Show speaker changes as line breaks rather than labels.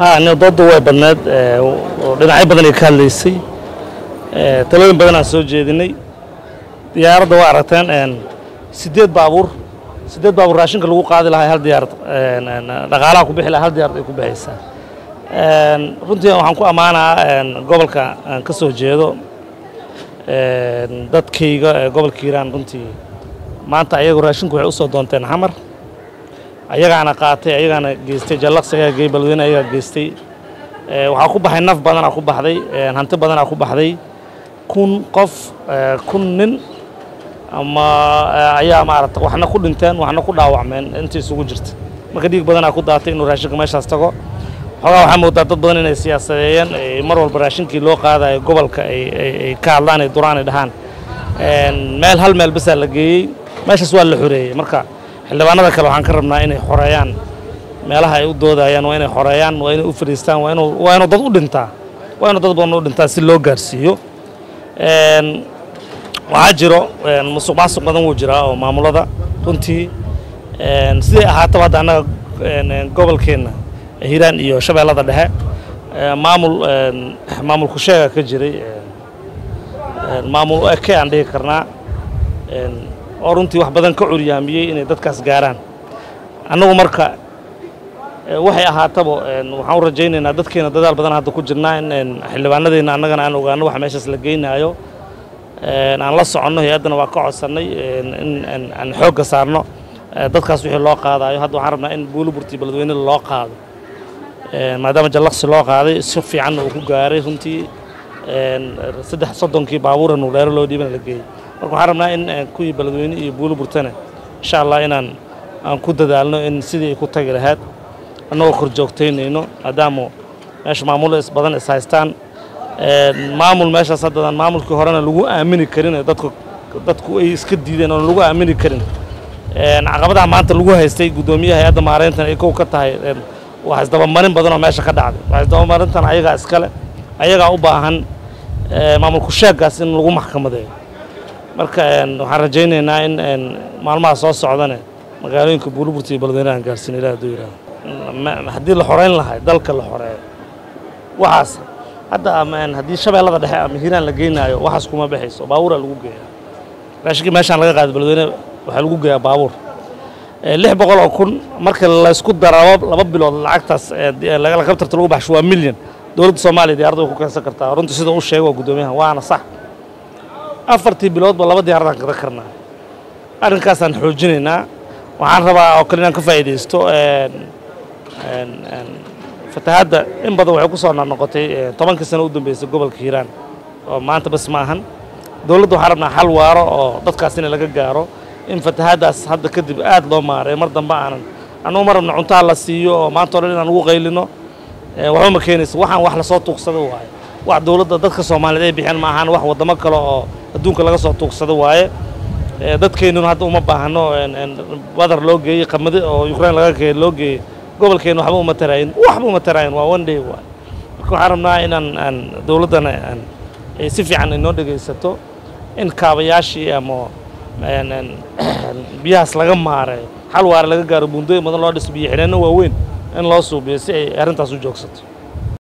ha ni dooda way badneed oo dhinacyo badan ay ka hadlaysay talooyin badan aan soo jeedinay diyaaradda waa aragteen siddeed baabuur siddeed baabuur raashinka lagu qaadi lahaa hal diyaarad dhaqaalaha ku bixi lahaa hal diyaarad ay ku bixaysaa runtii waxaan ku ammaanaa gobolka aan ka soo jeedo dadkayga ee gobolka hiiraan runtii maanta ayagu raashinku waxay u soo doonteen xamar ayagaana qaatay ayagaana geystay jallaqsi ayaa geey balweyne ayagaa geystay waxaa ku baxay naf badanaa ku baxday hanti badanaa ku baxday kun qof kun nin ama ayaa maarata waxna ku dhinteen waxna ku dhaawacmeen intii isugu jirta marka dhiig badanaa ku daatay inuu raashinka meeshaas tago xoogaa waxaa moodaa dad badan inay siyaasadeeyeen mar walba raashinkii loo qaadayo gobolka ay ka hadlaan ay duraan ay dhahaan meel hal meel basaa la geeyey meeshaas waa la xoreeyey marka xildhibaanada kale waxaan ka rabnaa inay xoreeyaan meelaha ay u doodayaan waa inay xoreeyaan waa inay u fadhiistaan waa inuu waa inuu dad u dhintaa waa inuu dad badan u dhintaa si loo gaarsiiyo waxaa jiro musuq maasuq badan wuu jiraa oo maamulada runtii siday ahaataba hadda annaga gobolkeenna hiiraan iyo shabeellada dhexe maamul maamul kusheega ka jiray maamul eke aan dhihi karnaa oo runtii wax badan ka curyaamiyey inay dadkaas gaaraan annagu marka waxay ahaataba waxaan u rajaynaynaa dadkeena dadaal badan hadda ku jirnaa in xildhibaanadeenna annagana aan ogaano waxa meeshaas la geynaayo aan la soconno hay-addana waa ka codsannay in aan xoogga saarno dadkaas wixii loo qaadayo hadda waxaan rabnaa in buuliburtii beledweynada loo qaado maadaama jallaqsi loo qaaday si fiicanna uu ku gaaray runtii saddex soddonkii baabuura nuuleero loo dhiibana la geeyey marka waxaan rabnaa in kuwii beledweyne iyo buuliburtana insha allah inaan aan ku dadaalno in sidii ay ku tagi lahayd annagoo kor joogtaynayno maadaama meesha maamulo is badan is haystaan maamul meeshaas haddadaan maamulkii horena lagu aamini karin dadku dadku ay iska diideen oon lagu aamini karin caqabadaha maanta lagu haystay guddoomiyaha hay-adda maareyntan ay kow ka tahay waa isdabamarin badan oo meesha ka dhacday waa isdabamarintan ayagaa iskale ayagaa u baahan maamulku sheeggaas in lagu maxkamadeeyo marka waxaan rajaynaynaa in maalmaha soo socdane magaalooyinka buuliburta iyo beledweynaha aan gaarsiin ilaah hadduu yidhaaho haddii la xoreyn lahay dalka la xoreeyo waxaas hadda haddii shabeellada dhexe ama hiiraan la geynaayo waxaas kuma baxayso baabuuraa lagu geeyaa raashinkii meeshaan laga qaado beledweyne waxaa lagu geeyaa baabuur lix boqol oo kun marka laysku darabo laba bilood lacagtaas lakabtarta lagu baxsho waa milyan dowladda soomaaliya diyarada way ku keensan kartaa runtii sida uu sheego guddoomiyaha waana sax afartii biloodba laba diyaaradaan kada karnaa arrinkaasaan xoojinaynaa waxaan rabaa oo kale inaan ka faa'iidaysto fatahaadda in badan waxay ku soo noqnoqotay tobankii sano u dambeysay gobolka hiiraan oo maanta bas ma ahan dowladda waxaan rabnaa xal waaro oo dadkaas in laga gaaro in fatahaaddaas hadda kadib aad loo maareeyo mar dambe aanan annugu ma rabna cuntaha la siiyo oo maanta o dhan inaan ugu qaylino waxba ma keenaysa waxaan wax lasoo tuugsado waaye wax dowladda dadka soomaaliyeed ay bixiyaan ma ahaan wax waddamo kale oo adduunka laga soo tuugsado waaye dadkeennuna hadda uma baahno badar loo geeyey qamadi oo ukrain laga geey loo geeyey gobolkeenna waxba uma taraayin waxba uma taraayin waa one day waaye marka waxaan rabnaa inaan aan dowladdana aan si fiican inoo dhegaysato in kaabayaashii ama biyahaas laga maareeyo xal waare laga gaaro buundooyin badan loo dhiso biyo xidheenno waaweyn in loo suubiyo si ay arrintaas u joogsato